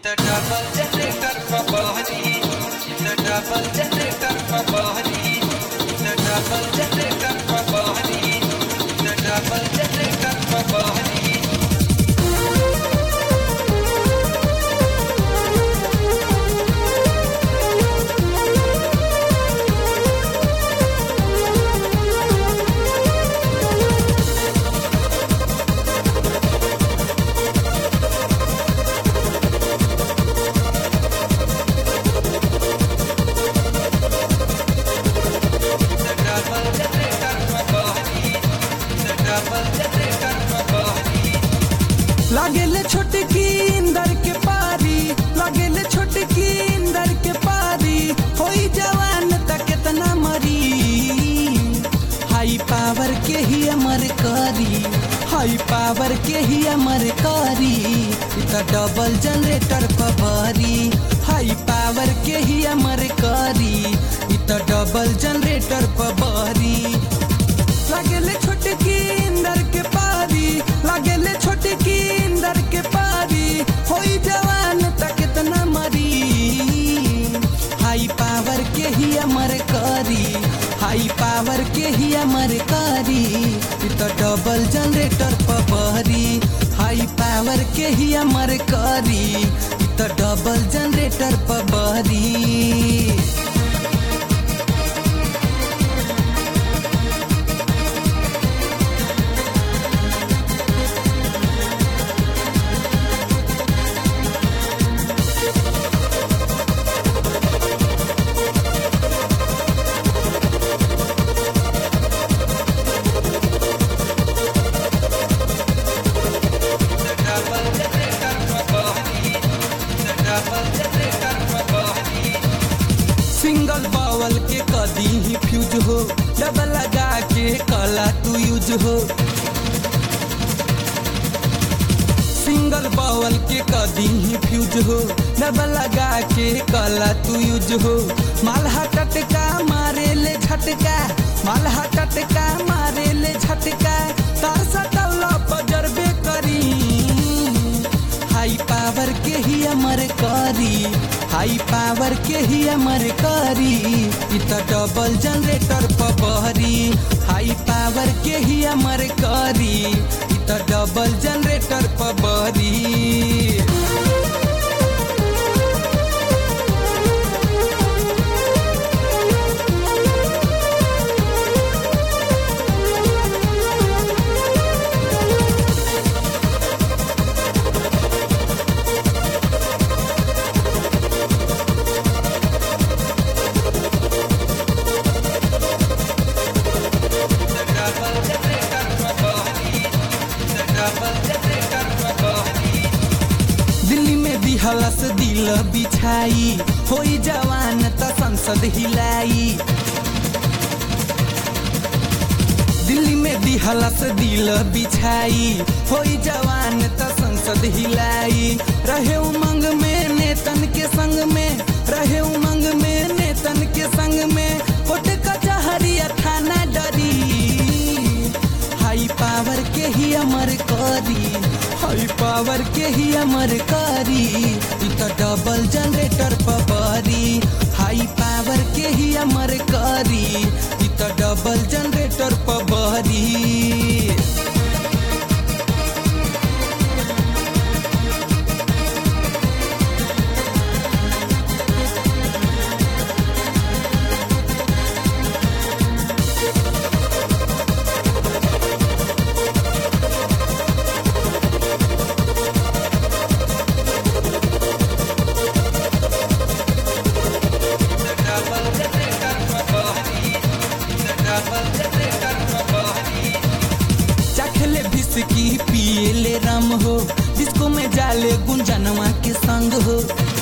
The double generator for Bahani. The double generator for Bahani. The double generator for Bahani. The double generator for Bahani. The double generator for Bahani. The double generator for Bahani. लागेले छोटकी इंदर के पारी लागेले छोटकी इंदर के पारी होई जवान त केतना मरी हाई पावर के ही अमर करी हाई पावर के ही अमर करी इ त डबल जनरेटर पबरी हाई पावर के ही अमर करी इ त डबल जनरेटर पबरी लागेले छोटकी इंदर के पारी लागेले छोटकी इंदर के पारी होई जवान त कितना मरी हाई पावर के ही अमर करी हाई पावर के ही अमर करी इ त डबल जनरेटर पबरी हाई पावर के ही अमर करी इ त डबल जनरेटर पबरी The double generator for Bahani. The double generator for Bahani. Single बावल के कदी ही फ्यूज हो डबल लगा के कला तू यूज हो सिंगल बावल के कदी ही फ्यूज हो डबल लगा के कला तू यूज हो मालहा टटका मारे ले झटका मालहा टटका मारे ले झटका तार सटल बजरबे करी हाई पावर के ही अमर करी हाई पावर के ही अमर करी इ त डबल जनरेटर पबहरी हाई पावर के ही अमर करी इ त डबल जनरेटर पबहरी The double generator for Bahani. The double generator for Bahani. Delhi में दिहलस दिल बिछाई होई जवान त संसद हिलाई दिल्ली में दिहलस दिल बिछाई होई जवान त संसद हिलाई रहे उमंग में नेतन के संग में रहे उमंग में नेतन के संग में कोट कचहरी थाना डरी हाई पावर के ही अमर करी हाई पावर के ही अमर करी इ त डबल जनरेटर पबरी हाई पावर के ही अमर करी इ त डबल जनरेटर पबरी The double generator for Bahani. The double generator for Bahani. चखले बिस्की पिएले रम हो डिस्को में जाले गुंजनवा के संग हो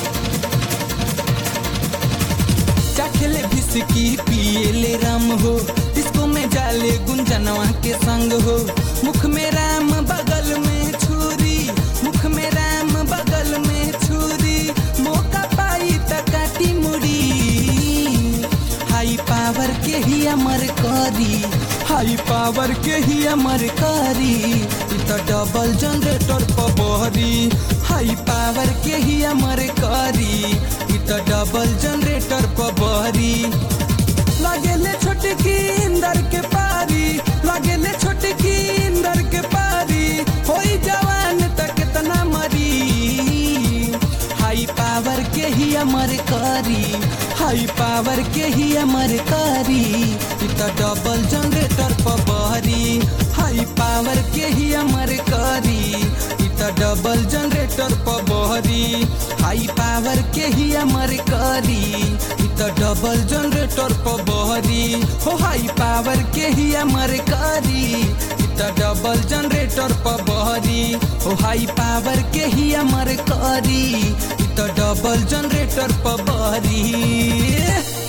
चखले बिस्की पिएले रम हो डिस्को में जाले गुंजनवा के संग हो मुख में राम बगल में छुरी मुख में राम बगल में छुरी मौका पाई त काटी मुड़ी हाई पावर के ही अमर करी हाई पावर के ही अमर करी इ त डबल जनरेटर पबहरी हाई पावर के ही अमर डबल जनरेटर पर बहरी लगेले छोटकी इंदर के पारी लगेले छोटकी इंदर के पारी होई जवान त कितना मरी हाई पावर के ही अमर करी हाई पावर के ही अमर करी इ त डबल जनरेटर पर बहरी हाई पावर के ही अमर करी इ त डबल जनरेटर पर बहरी हाई पावर के ही अमर करी इ त डबल जनरेटर पर बहरी हो हाई पावर के ही अमर करी इ त डबल जनरेटर पर बहरी हो हाई पावर के ही अमर करी इ त डबल जनरेटर पर बहरी